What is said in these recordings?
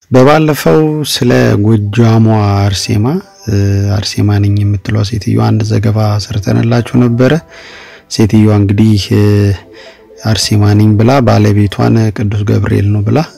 በባለፈው ስለ ጎጃሟ አርሴማ አርሴማ ነኝ የምትሏ ሴትዮዋ አንድ ዘገባ ሰርተንላችሁ ነበረ። ሴትዮዋ እንግዲህ አርሴማ ነኝ ብላ ባለቤቷን ቅዱስ ገብርኤል ነው ብላ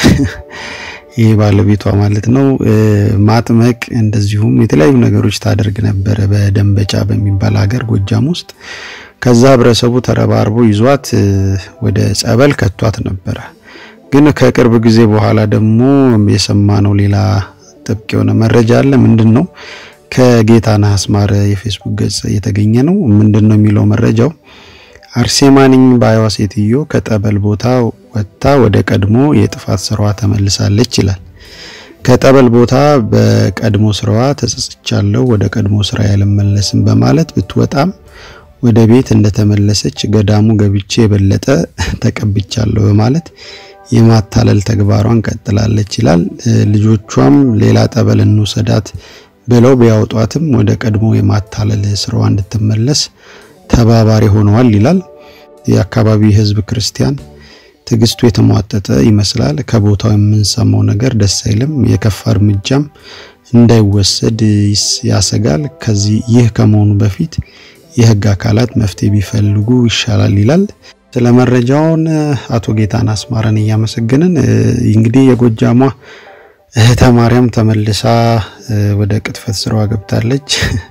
ይሄ ባለቤቷ ማለት ነው ማጥመቅ እንደዚሁም የተለያዩ ነገሮች ታደርግ ነበረ በደንበጫ በሚባል ሀገር ጎጃም ውስጥ። ከዛ ህብረተሰቡ ተረባርቦ ይዟት ወደ ጸበል ከቷት ነበረ። ግን ከቅርብ ጊዜ በኋላ ደግሞ የሰማነው ሌላ ጥብቅ የሆነ መረጃ አለ። ምንድን ነው? ከጌታነህ አስማረ የፌስቡክ ገጽ የተገኘ ነው። ምንድን ነው የሚለው መረጃው አርሴማ ነኝ ባይዋ ሴትዮ ከጠበል ቦታ ወጥታ ወደ ቀድሞ የጥፋት ስራዋ ተመልሳለች ይላል። ከጠበል ቦታ በቀድሞ ስራዋ ተጸጽቻለሁ፣ ወደ ቀድሞ ስራ ያልመለስም በማለት ብትወጣም ወደ ቤት እንደተመለሰች ገዳሙ ገብቼ የበለጠ ተቀብቻለሁ በማለት የማታለል ተግባሯን ቀጥላለች ይላል። ልጆቿም ሌላ ጠበል እንውሰዳት ብለው ቢያወጧትም ወደ ቀድሞ የማታለል ስራዋ እንድትመለስ ተባባሪ ሆነዋል ይላል። የአካባቢ ህዝብ ክርስቲያን ትዕግስቱ የተሟጠጠ ይመስላል። ከቦታው የምንሰማው ነገር ደስ አይልም። የከፋ እርምጃም እንዳይወሰድ ያሰጋል። ከዚህ ይህ ከመሆኑ በፊት የህግ አካላት መፍትሄ ቢፈልጉ ይሻላል ይላል። ስለ መረጃውን አቶ ጌታነህ አስማረን እያመሰገንን እንግዲህ የጎጃሟ እህተ ማርያም ተመልሳ ወደ ቅጥፈት ስራዋ ገብታለች።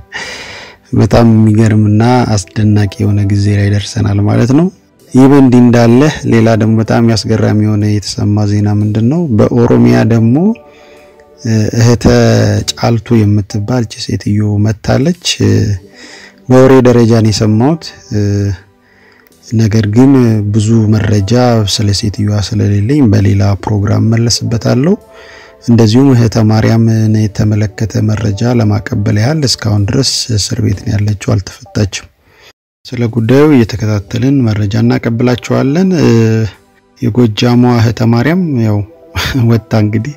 በጣም የሚገርምና አስደናቂ የሆነ ጊዜ ላይ ደርሰናል ማለት ነው። ይህ በእንዲህ እንዳለ ሌላ ደግሞ በጣም ያስገራሚ የሆነ የተሰማ ዜና ምንድን ነው? በኦሮሚያ ደግሞ እህተ ጫልቱ የምትባል እቺ ሴትዮ መታለች። በወሬ ደረጃ ነው የሰማሁት። ነገር ግን ብዙ መረጃ ስለ ሴትዮዋ ስለሌለኝ በሌላ ፕሮግራም መለስበታለሁ። እንደዚሁም እህተ ማርያምን የተመለከተ መረጃ ለማቀበል ያህል እስካሁን ድረስ እስር ቤት ነው ያለችው፣ አልተፈታችም። ስለ ጉዳዩ እየተከታተልን መረጃ እናቀብላቸዋለን። የጎጃሟ እህተ ማርያም ያው ወጣ እንግዲህ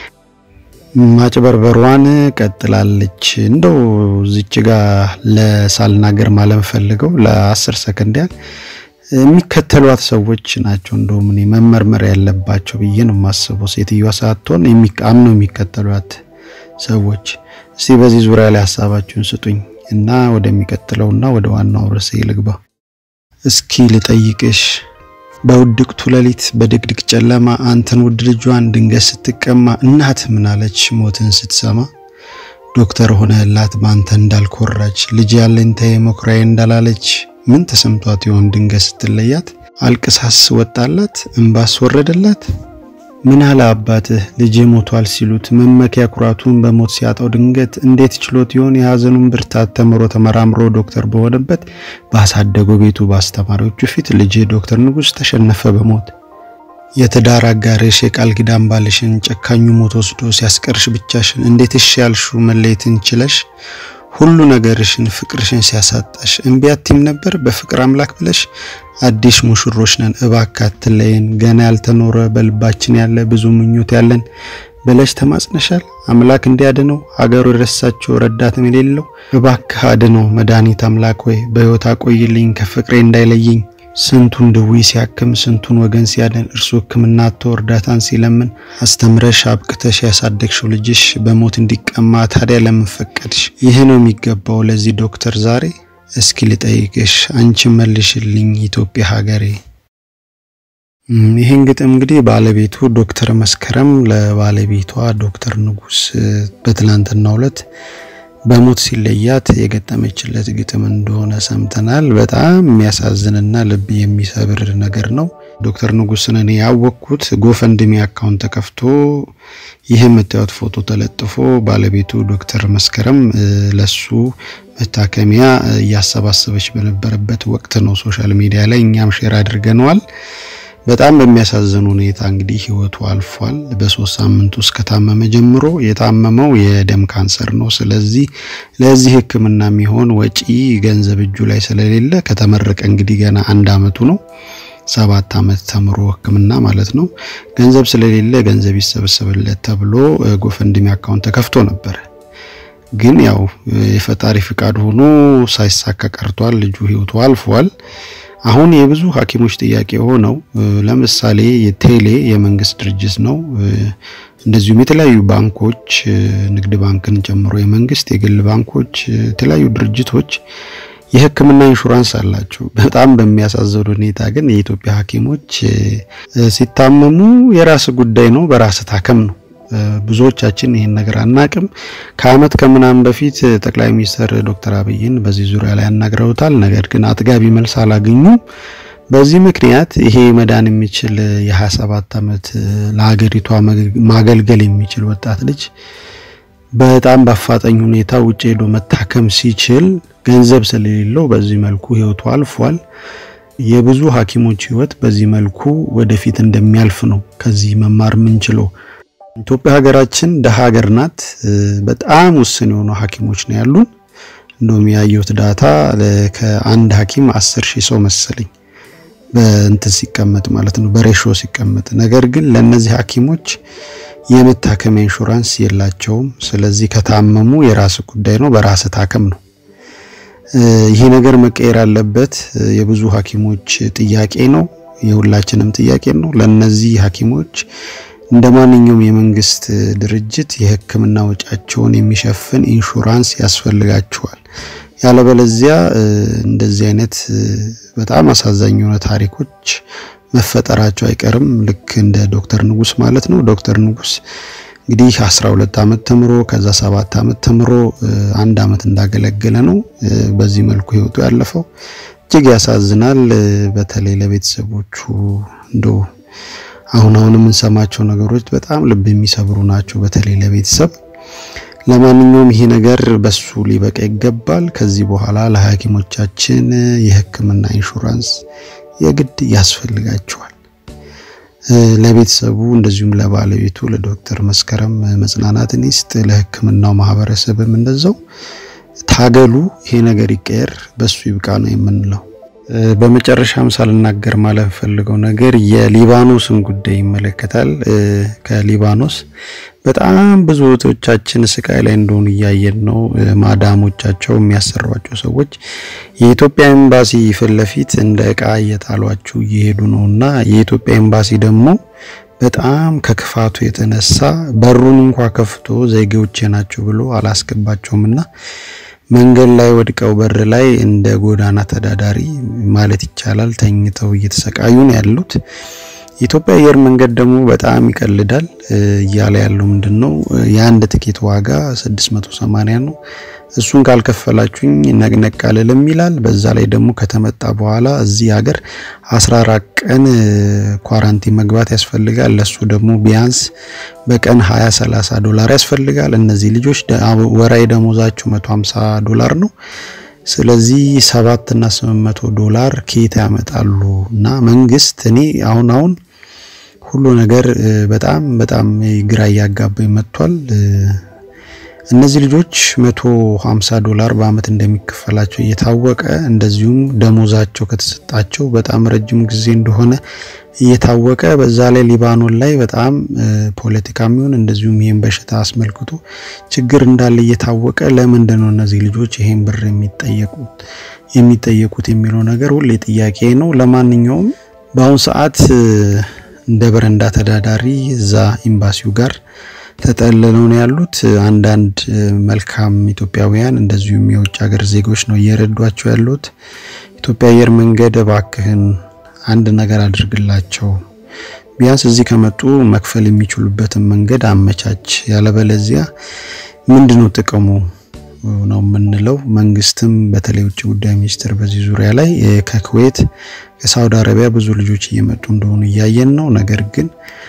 ማጭበርበሯን ቀጥላለች። እንደው እዚች ጋር ለሳልናገር ማለም ፈልገው ለአስር ሰከንድ ያህል የሚከተሏት ሰዎች ናቸው እንደውም እኔ መመርመር ያለባቸው ብዬ ነው የማስበው። ሴትዮዋ ሳትሆን አምነው የሚከተሏት ሰዎች። እስቲ በዚህ ዙሪያ ላይ ሀሳባችሁን ስጡኝ እና ወደሚቀጥለውና ወደ ዋናው ርዕሴ ልግባ። እስኪ ልጠይቅሽ በውድቅቱ ሌሊት በድቅድቅ ጨለማ አንተን ውድ ልጇን ድንገት ስትቀማ እናት ምናለች ሞትን ስትሰማ? ዶክተር ሆነህላት በአንተ እንዳልኮራች ልጅ ያለኝታዬ መኩሪያዬ እንዳላለች ምን ተሰምቷት ይሆን ድንገት ስትለያት? አልቅሳስ ወጣላት እንባስ ወረደላት? ምን አለ አባትህ ልጄ ሞቷል ሲሉት መመኪያ ኩራቱን በሞት ሲያጣው ድንገት እንዴት ችሎት ይሆን የሀዘኑን ብርታት ተምሮ ተመራምሮ ዶክተር በሆነበት ባሳደገው ቤቱ በአስተማሪዎቹ ፊት ልጄ ዶክተር ንጉስ ተሸነፈ በሞት የትዳር አጋርሽ የቃል ኪዳን ባልሽን ጨካኙ ሞት ወስዶ ሲያስቀርሽ ብቻሽን እንዴት እሺ ያልሹ መለየትን ችለሽ ሁሉ ነገርሽን ፍቅርሽን ሲያሳጣሽ እምቢ አትይም ነበር በፍቅር አምላክ ብለሽ አዲስ ሙሽሮች ነን እባክህ አትለየን ገና ያልተኖረ በልባችን ያለ ብዙ ምኞት ያለን ብለሽ ተማጽነሻል። አምላክ እንዲያድነው ሀገሩ የረሳቸው ረዳትም የሌለው እባክህ አድነው መድኃኒት አምላክ ወይ በሕይወት አቆይልኝ ከፍቅሬ እንዳይለየኝ ስንቱን ድዊ ሲያክም ስንቱን ወገን ሲያድን እርሱ ሕክምና አጥቶ እርዳታን ሲለምን አስተምረሽ አብቅተሽ ያሳደግሽው ልጅሽ በሞት እንዲቀማ ታዲያ ለምን ፈቀድሽ? ይህ ነው የሚገባው ለዚህ ዶክተር ዛሬ? እስኪ ልጠይቅሽ አንቺ መልሽልኝ ኢትዮጵያ ሀገሬ። ይህን ግጥም እንግዲህ ባለቤቱ ዶክተር መስከረም ለባለቤቷ ዶክተር ንጉስ በትላንትናው ዕለት በሞት ሲለያት የገጠመችለት ግጥም እንደሆነ ሰምተናል። በጣም የሚያሳዝንና ልብ የሚሰብር ነገር ነው። ዶክተር ንጉስን እኔ ያወቅኩት ጎፈንድሚ አካውንት ተከፍቶ ይህ የምታዩት ፎቶ ተለጥፎ ባለቤቱ ዶክተር መስከረም ለሱ መታከሚያ እያሰባሰበች በነበረበት ወቅት ነው። ሶሻል ሚዲያ ላይ እኛም ሼር አድርገነዋል። በጣም በሚያሳዝን ሁኔታ እንግዲህ ህይወቱ አልፏል። በሶስት ሳምንት ውስጥ ከታመመ ጀምሮ የታመመው የደም ካንሰር ነው። ስለዚህ ለዚህ ሕክምና የሚሆን ወጪ ገንዘብ እጁ ላይ ስለሌለ ከተመረቀ እንግዲህ ገና አንድ አመቱ ነው። ሰባት አመት ተምሮ ሕክምና ማለት ነው። ገንዘብ ስለሌለ ገንዘብ ይሰበሰብለት ተብሎ ጎፈንድሚ አካውንት ተከፍቶ ነበረ። ግን ያው የፈጣሪ ፍቃድ ሆኖ ሳይሳካ ቀርቷል። ልጁ ህይወቱ አልፏል። አሁን የብዙ ሐኪሞች ጥያቄ ሆነው ለምሳሌ የቴሌ የመንግስት ድርጅት ነው። እንደዚሁም የተለያዩ ባንኮች ንግድ ባንክን ጨምሮ የመንግስት የግል ባንኮች፣ የተለያዩ ድርጅቶች የሕክምና ኢንሹራንስ አላቸው። በጣም በሚያሳዝን ሁኔታ ግን የኢትዮጵያ ሐኪሞች ሲታመሙ የራስ ጉዳይ ነው፣ በራስ ታከም ነው። ብዙዎቻችን ይህን ነገር አናቅም። ከአመት ከምናምን በፊት ጠቅላይ ሚኒስትር ዶክተር አብይን በዚህ ዙሪያ ላይ አናግረውታል። ነገር ግን አጥጋቢ መልስ አላገኙም። በዚህ ምክንያት ይሄ መዳን የሚችል የ27 ዓመት ለሀገሪቷ ማገልገል የሚችል ወጣት ልጅ በጣም በአፋጣኝ ሁኔታ ውጭ ሄዶ መታከም ሲችል ገንዘብ ስለሌለው በዚህ መልኩ ህይወቱ አልፏል። የብዙ ሐኪሞች ህይወት በዚህ መልኩ ወደፊት እንደሚያልፍ ነው ከዚህ መማር የምንችለው። ኢትዮጵያ ሀገራችን ደሃ ሀገር ናት። በጣም ውስን የሆኑ ሐኪሞች ነው ያሉን። እንደውም ያየሁት ዳታ ከአንድ ሐኪም አስር ሺህ ሰው መሰለኝ በእንትን ሲቀመጥ ማለት ነው በሬሾ ሲቀመጥ። ነገር ግን ለእነዚህ ሐኪሞች የመታከሚያ ኢንሹራንስ የላቸውም። ስለዚህ ከታመሙ የራስ ጉዳይ ነው፣ በራስ ታከም ነው። ይሄ ነገር መቀየር አለበት። የብዙ ሐኪሞች ጥያቄ ነው፣ የሁላችንም ጥያቄ ነው። ለእነዚህ ሐኪሞች እንደ ማንኛውም የመንግስት ድርጅት የሕክምና ወጪያቸውን የሚሸፍን ኢንሹራንስ ያስፈልጋቸዋል። ያለበለዚያ እንደዚህ አይነት በጣም አሳዛኝ የሆነ ታሪኮች መፈጠራቸው አይቀርም። ልክ እንደ ዶክተር ንጉስ ማለት ነው። ዶክተር ንጉስ እንግዲህ 12 ዓመት ተምሮ ከዛ 7 ዓመት ተምሮ አንድ ዓመት እንዳገለገለ ነው በዚህ መልኩ ህይወቱ ያለፈው። እጅግ ያሳዝናል። በተለይ ለቤተሰቦቹ እንደው አሁን አሁን የምንሰማቸው ነገሮች በጣም ልብ የሚሰብሩ ናቸው፣ በተለይ ለቤተሰብ። ለማንኛውም ይሄ ነገር በሱ ሊበቃ ይገባል። ከዚህ በኋላ ለሐኪሞቻችን የህክምና ኢንሹራንስ የግድ ያስፈልጋቸዋል። ለቤተሰቡ እንደዚሁም ለባለቤቱ ለዶክተር መስከረም መጽናናትን ይስጥ። ለህክምናው ማህበረሰብም እንደዛው ታገሉ። ይሄ ነገር ይቀየር፣ በሱ ይብቃ ነው የምንለው። በመጨረሻም ሳልናገር ማለፍ ፈልገው ነገር የሊባኖስን ጉዳይ ይመለከታል። ከሊባኖስ በጣም ብዙ እህቶቻችን ስቃይ ላይ እንደሆኑ እያየን ነው። ማዳሞቻቸው የሚያሰሯቸው ሰዎች የኢትዮጵያ ኤምባሲ ፊት ለፊት እንደ እቃ እየጣሏችሁ እየሄዱ ነው እና የኢትዮጵያ ኤምባሲ ደግሞ በጣም ከክፋቱ የተነሳ በሩን እንኳ ከፍቶ ዜጎቼ ናቸው ብሎ አላስገባቸውም እና መንገድ ላይ ወድቀው በር ላይ እንደ ጎዳና ተዳዳሪ ማለት ይቻላል ተኝተው እየተሰቃዩ ነው ያሉት። የኢትዮጵያ አየር መንገድ ደግሞ በጣም ይቀልዳል እያለ ያለው ምንድን ነው የአንድ ትኬት ዋጋ 680 ነው። እሱን ካልከፈላችሁኝ ነቅነቅ አልልም ይላል። በዛ ላይ ደግሞ ከተመጣ በኋላ እዚህ ሀገር 14 ቀን ኳራንቲን መግባት ያስፈልጋል። ለሱ ደግሞ ቢያንስ በቀን 20 30 ዶላር ያስፈልጋል። እነዚህ ልጆች ወራዊ ደሞዛቸው 150 ዶላር ነው። ስለዚህ 7 እና 800 ዶላር ከየት ያመጣሉ? እና መንግስት እኔ አሁን አሁን ሁሉ ነገር በጣም በጣም ግራ እያጋባኝ መጥቷል። እነዚህ ልጆች 150 ዶላር በአመት እንደሚከፈላቸው እየታወቀ እንደዚሁም ደሞዛቸው ከተሰጣቸው በጣም ረጅም ጊዜ እንደሆነ እየታወቀ በዛ ላይ ሊባኖን ላይ በጣም ፖለቲካ የሚሆን እንደዚሁም ይህን በሽታ አስመልክቶ ችግር እንዳለ እየታወቀ ለምንድን ነው እነዚህ ልጆች ይሄን ብር የሚጠየቁት የሚጠየቁት የሚለው ነገር ሁሌ ጥያቄ ነው። ለማንኛውም በአሁኑ ሰዓት እንደ በረንዳ ተዳዳሪ እዛ ኤምባሲው ጋር ተጠልለው ነው ያሉት። አንዳንድ መልካም ኢትዮጵያውያን እንደዚሁም የውጭ ሀገር ዜጎች ነው እየረዷቸው ያሉት። ኢትዮጵያ አየር መንገድ እባክህን አንድ ነገር አድርግላቸው፣ ቢያንስ እዚህ ከመጡ መክፈል የሚችሉበትን መንገድ አመቻች። ያለበለዚያ ምንድነው ጥቅሙ ነው የምንለው። መንግስትም በተለይ ውጭ ጉዳይ ሚኒስቴር በዚህ ዙሪያ ላይ ከኩዌት ከሳውዲ አረቢያ ብዙ ልጆች እየመጡ እንደሆኑ እያየን ነው። ነገር ግን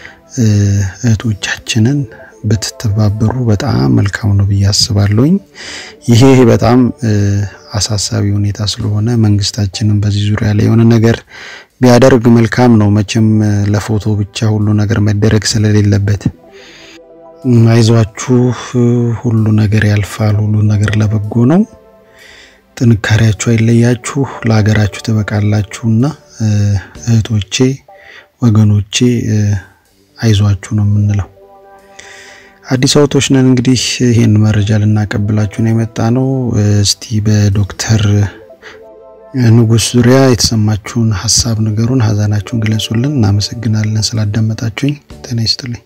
እህቶቻችንን ብትተባበሩ በጣም መልካም ነው ብዬ አስባለሁኝ። ይሄ በጣም አሳሳቢ ሁኔታ ስለሆነ መንግስታችንም በዚህ ዙሪያ ላይ የሆነ ነገር ቢያደርግ መልካም ነው። መቼም ለፎቶ ብቻ ሁሉ ነገር መደረግ ስለሌለበት አይዟችሁ፣ ሁሉ ነገር ያልፋል። ሁሉ ነገር ለበጎ ነው። ጥንካሬያችሁ አይለያችሁ፣ ለሀገራችሁ ትበቃላችሁና እህቶቼ፣ ወገኖቼ አይዟችሁ ነው የምንለው። አዲስ አበቦች ነን እንግዲህ ይህን መረጃ ልናቀብላችሁ ነው የመጣ ነው። እስቲ በዶክተር ንጉስ ዙሪያ የተሰማችሁን ሀሳብ ንገሩን፣ ሀዘናችሁን ግለጹልን። እናመሰግናለን ስላዳመጣችሁኝ። ጤና ይስጥልኝ።